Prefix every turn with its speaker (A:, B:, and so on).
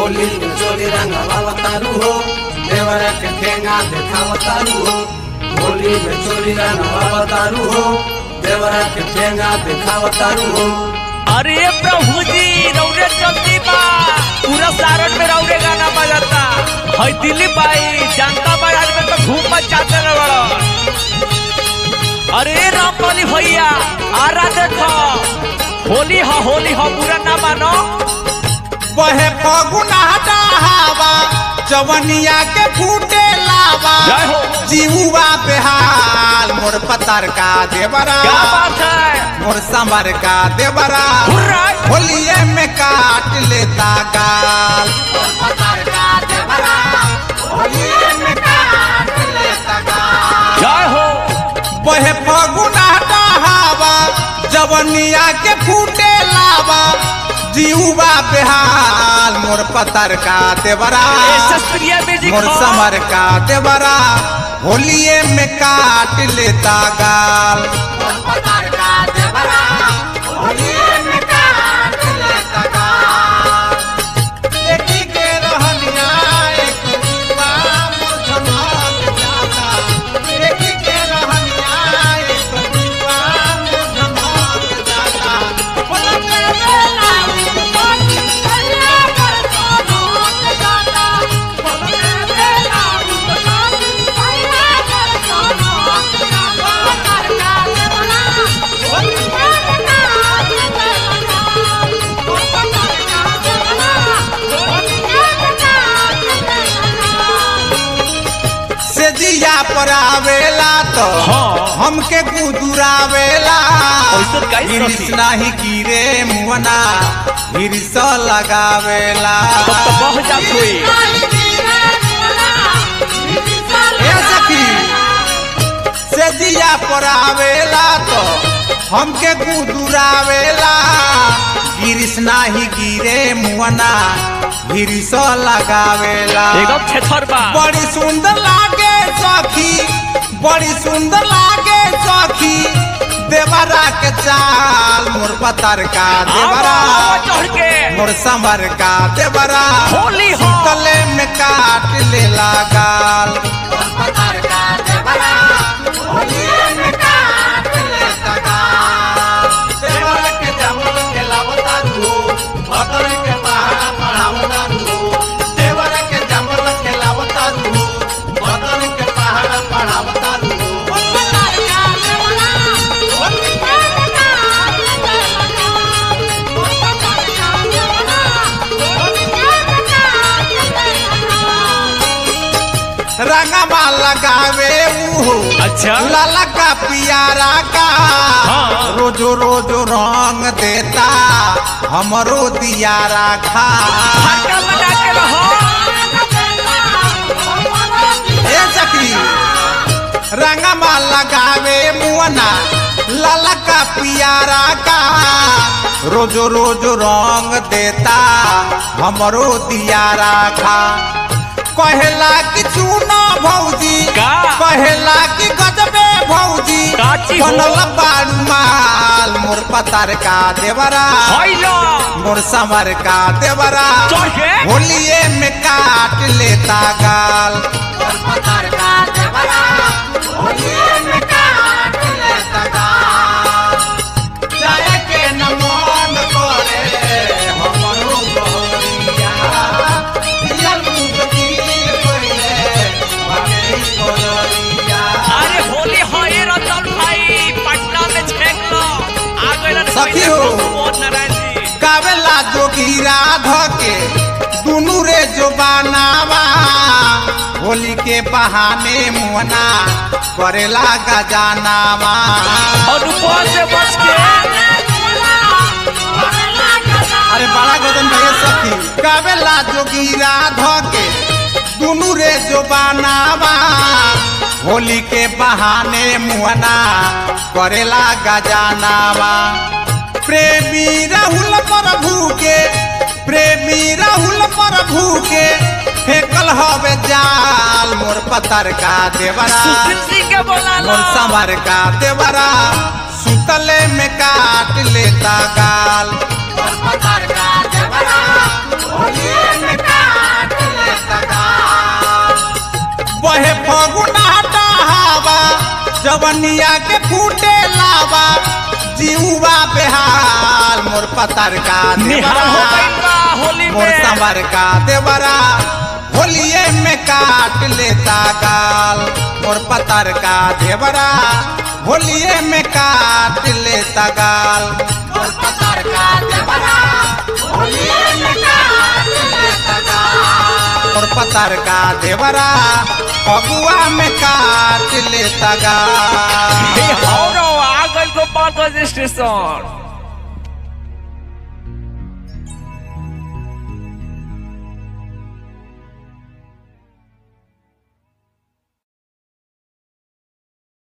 A: होली में चोली रंगवा तारू हो देवरा के ठेंगा देखावा तारू हो होली में चोली रंगवा तारू हो देवरा के ठेंगा देखावा तारू हो
B: अरे प्रभु जी रौरे चलती बा पूरा सारण में रौरे गाना बजाता है दिल्ली बाई जनता बाजार में तो धूम मचाते न बड़ा अरे रामपाली भैया आरा देखो होली हा होली हा पूरा ना मानो
C: बहे फगुना हवा जवनिया के फूटे लावा
B: जय हो।
C: जीवा बेहाल मोर पतर का देवरा
B: क्या बात है
C: मोर समर का देवरा
B: हुर्रा।
C: होलिये में काट लेता गाल
B: जय हो
C: बहे फगुना हवा जवनिया के फूटे लावा जीवा बेहाल मोर पतर का देवरा
B: ए शास्त्रीय म्यूजिक
C: मोर
B: हो।
C: समर का देवरा होलिये में काट लेता गाल देखी के रहनिया एक दीवा मोर धमाक जाता। देखी के रहनिया एक दीवा मोर धमाक जाता। पलक बेला से जिया पर आवेला तो
B: हाँ।
C: हमके गुदुरावेला
B: ऐसन काहे
C: हिरिस
B: सखी?
C: नाही कीरे मुहना हिरिस लगावेला
B: तब तो बह जात हुई
C: ए सखी से जिया पर आवेला तो हमके गुदुरावेला गिरिस नाही गिरे मुहना हिरिस लगावेला
B: एकदम छेथर बा
C: बड़ी सुंदर लागे सखी बड़ी सुंदर लागे सखी देवरा के चाल मोर पतर का देवरा
B: आवा, चढ़ के
C: मोर समर का देवरा
B: होली हो
C: गले में काट लेला गाल देवरा के जमल के लावतारू हो, भतर के पहाड़ा पढ़ावतारू हो। देवरा के जमल के लावतारू हो, भतर के पहाड़ा पढ़ावतारू हो। रंगवा लगावे ऊ
B: अच्छा
C: लाला का पियारा का
B: हाँ।
C: रोजो रोजो रंग देता हमरो दियारा खा
B: हल्का लगा के रहो
C: ए सखी रंगवा लगावे मुअना लाला का पियारा का रोजो रोजो रंग देता हमरो दियारा खा कहेला कि चूना भौजी
B: का?
C: कहेला कि गजबे भौजी
B: काची हो?
C: बनल बारू माल मोर पतार का देवरा
B: हैलो
C: मोर समर का देवरा
B: चढ़ के
C: होलिये में काट लेता गाल जाए के न मन करे हमरो बहरिया दियल मुक्ति पहिले भगरी कोलरिया
B: अरे होली होए रतन भाई पटना में छेक लो आ गइलन
C: सखी हो।
B: मोहन नारायण जी
C: कावेला जोगीरा धके दुनु रे जो बनावा होली के बहाने मुहना करेला गजानावा
B: और ऊपर से बच के
C: अरे बड़ा गजन भैया सखी कावेला जोगीरा धके दुनु रे जो बनावा होली के बहाने मुहना करेला गजानावा प्रेमी राहुल प्रभु के प्रेमी राहुल प्रभु के फेकल हवे जाल मोर पतर का देवरा
B: सुशील सिंह के बोला लो
C: मोर समर का देवरा सुतले में काट लेता गाल
A: पतार का देवरा होलिये में का
C: जवनिया के फूटे लावा जीवा बेहाल मोर पतर का
B: निहाल हो
C: देवरा
B: गइल बा होली
C: मोर
B: में
C: संवर का देवरा होलिए में काट लेता गाल मोर पतर का देवरा होलिए में काट लेता गाल मोर पतर का देवरा होलिए में काट लेता गाल मोर पतर का देवरा फगुआ में काट लेता गाल
B: हे हौरो आ गइल गोपालगंज स्टेशन